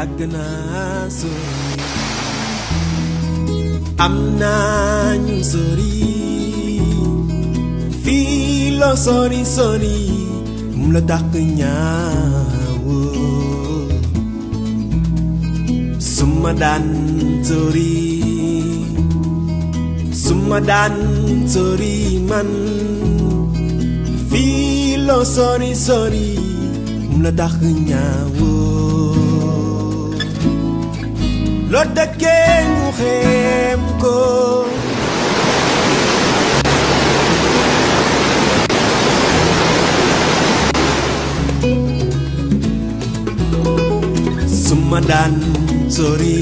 yàgg naa sori am naa ñu sori fii loo sori sori mu la dàq ñaawoo suma daan sori suma daan sori man fii loo sori sori mu la dàq ñaawoo loo dëkkee ñu xeem ko suma daan sori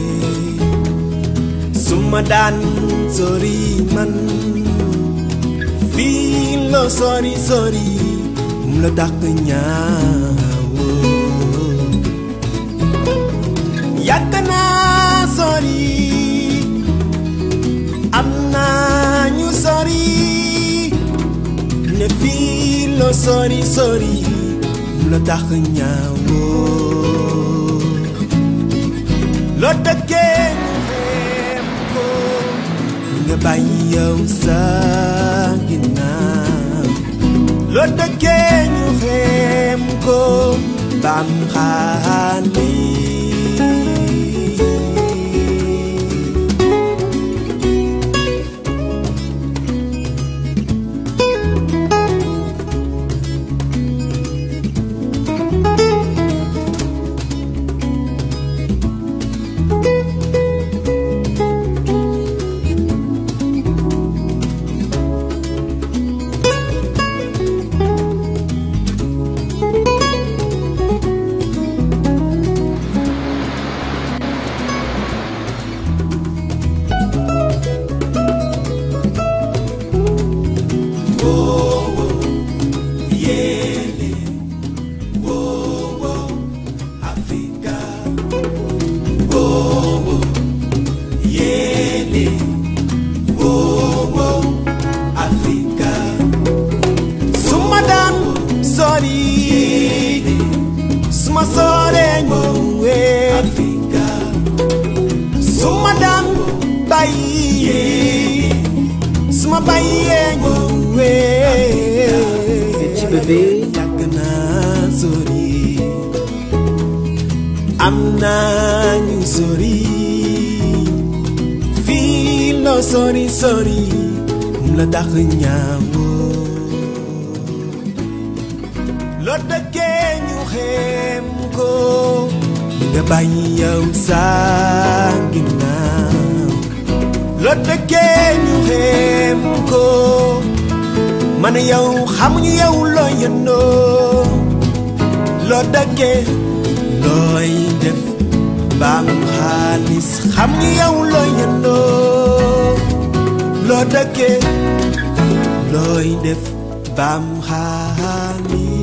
suma daan sori man fii loo sori sori mu la dàq ñaawoo yàgg naa sori am naa ñu sori ne fii loo sori sori mu la dàq ñaawoo loo dëkkee ñu xeem ko nga bàyyi yow sa ginnaaw loo dëkkee ñu xeem ko bam xaali suma daan sori suma soree ñëwee suma daan bàyyi suma bàyyee ñëwee Petit bébé. yàgg naa sori am naa ñu sori fii loo sori sori mu la dàq ñaawoo loo dëkkee ñu xeem ko nga bàyyi yow sa ginnaaw loo dëkkee ñu xeem ko man yow xamuñu yow loo yëndoo loo dëkkee looy def baam xaalis xamuñu yow loo yëndoo loo dëkkee looy def baam xaalis